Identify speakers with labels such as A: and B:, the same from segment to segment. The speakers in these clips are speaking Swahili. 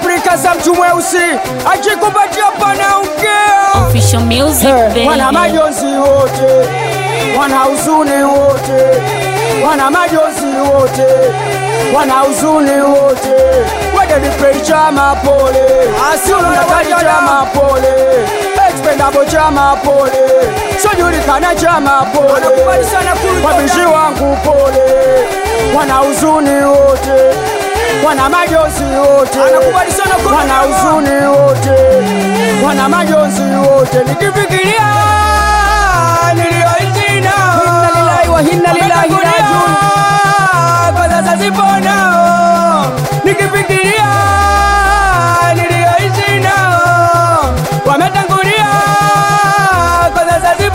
A: pilika za mtu mweusi akikupatia panaongea
B: Official music,
A: Eh, wana
B: baby.
A: majonzi wote, wana huzuni wote, wana majonzi wote, wana huzuni wote. Wadedipei chama pole, Asulunakali chama pole, Expendable chama pole, Sojulikana chama pole, wabishi wangu pole, wana huzuni wote, wana majonzi wote, wana huzuni wote, wana majonzi wote, nikifikiria niliyoitina
C: Inna lillahi wa inna ilaihi rajiun.
A: kwa sasa sipo nao, nikifikiria niliyoitina wametangulia, kwa sasa sipo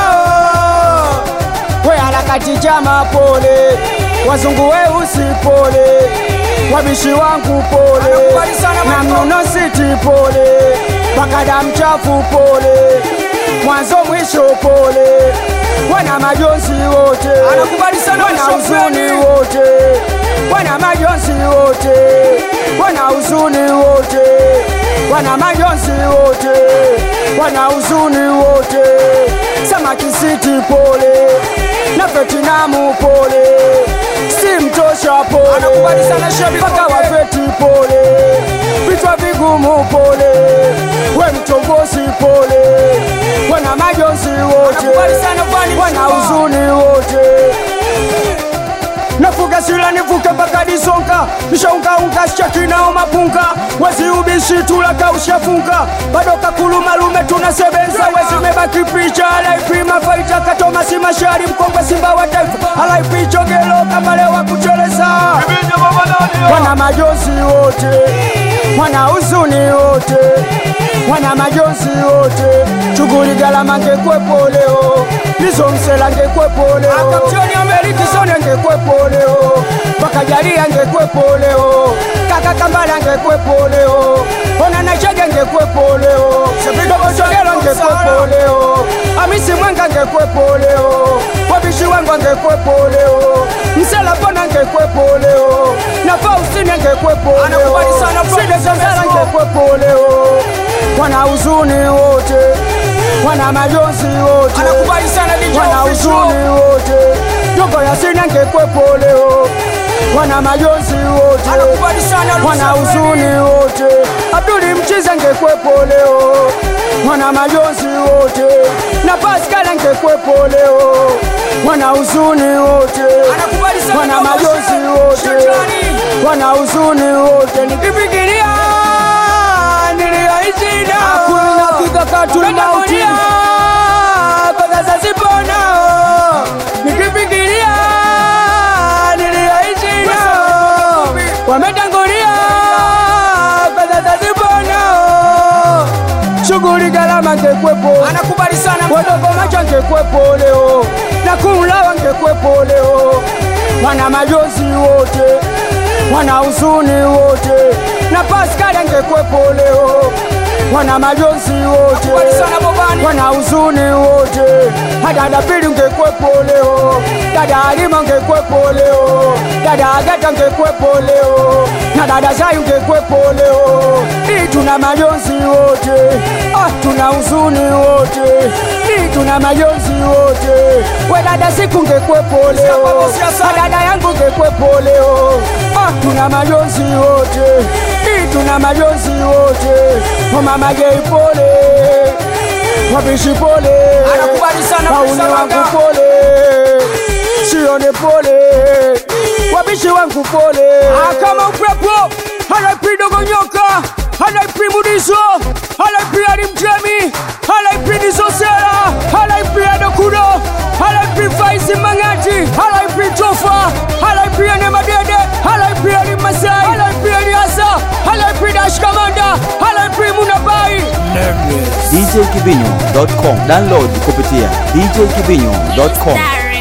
A: nao. We harakati chama pole, wazungu weusi pole, wabishi wangu pole, na mnuno siti pole, bakada mchafu pole, mwanzo mwisho pole, wana majonzi wote, wana huzuni wote, wana majonzi wote, wana huzuni wote, wana majonzi wote, wana huzuni wote, samaki siti pole na Vietnamu pole, si mtosha pole, mpaka wa Vieti pole, vichwa vigumu pole, we mchongozi pole, wana majonzi wote, wana huzuni wote nafuga sila nivuke mpaka disonka nishaungaunga shakinao mapunga wezi ubishi tulaka ushafunga bado kakulumalume tunasebenza wezimebaki picha alaipima faita katoma si mashari mkongwe simba wa taifa alaipichogelo kabale wa kucheleza wana majonzi wote wana huzuni wote wana majonzi wote shughuli galama ngekwepo leo lizo msela ngekwepo leo akaptioni amerikisone ngekwepo leo pakajalia ngekwepo leo kaka kambala ngekwepo leo ona nachege ngekwepo leo sevidogochogelo ngekwepo leo amisi mwenga ngekwepo leo wabishi wangu ngekwepo leo msela pona ngekwepo leo na faustine ngekwepo leo sidezenzela ngekwepo leo wana huzuni wote wana majonzi wote wana huzuni wote jombo yasina ngekwepo leo wana majonzi wote wana huzuni wote abduli mchiza ngekwepo leo wana majonzi wote na paskala ngekwepo leo wana huzuni wote wana majonzi wote wana huzuni wote nikifikiria niliyoichina
C: Hakuna kikakatuli mauti.
A: kwa sasa sipo nao nikifikiria niliyoichina wametangulia kwa sasa sipo nao shughuli galama ngekwepo
C: Anakubali sana
A: wadogo macho ngekwepo leo na kumlawa ngekwepo leo wana majonzi wote wana huzuni wote na paskali ngekwepo leo wana majonzi wote
C: Anakubali sana Bobani.
A: wana huzuni wote hadada pili ngekwepo leo dada halima ngekwepo leo dada agata ngekwepo leo na dada zayu ngekwepo leo hii tuna majonzi wote ah, tuna huzuni wote hii tuna majonzi wote we dada siku ngekwepo leo
C: Siasa.
A: na dada yangu ngekwepo leo ah, tuna majonzi wote hii tuna majonzi wote mama gei pole wabishi pole
C: Anakubali sana
A: wauni
C: Musa
A: wangu
C: Wanga.
A: pole sione pole wabishi wangu pole
C: kama upepo anaipidogo nyoka anaipi mudiso anaipi alimtemi anaipi nisosera anaipi adokudo anaipi faisi mang'ati anaipi tofa anaipi anemadede anaipi alimasai anaipi aliasa anaipi dashkamanda anaipi munabai
D: djkibinyo.com download kupitia djkibinyo.com
B: Star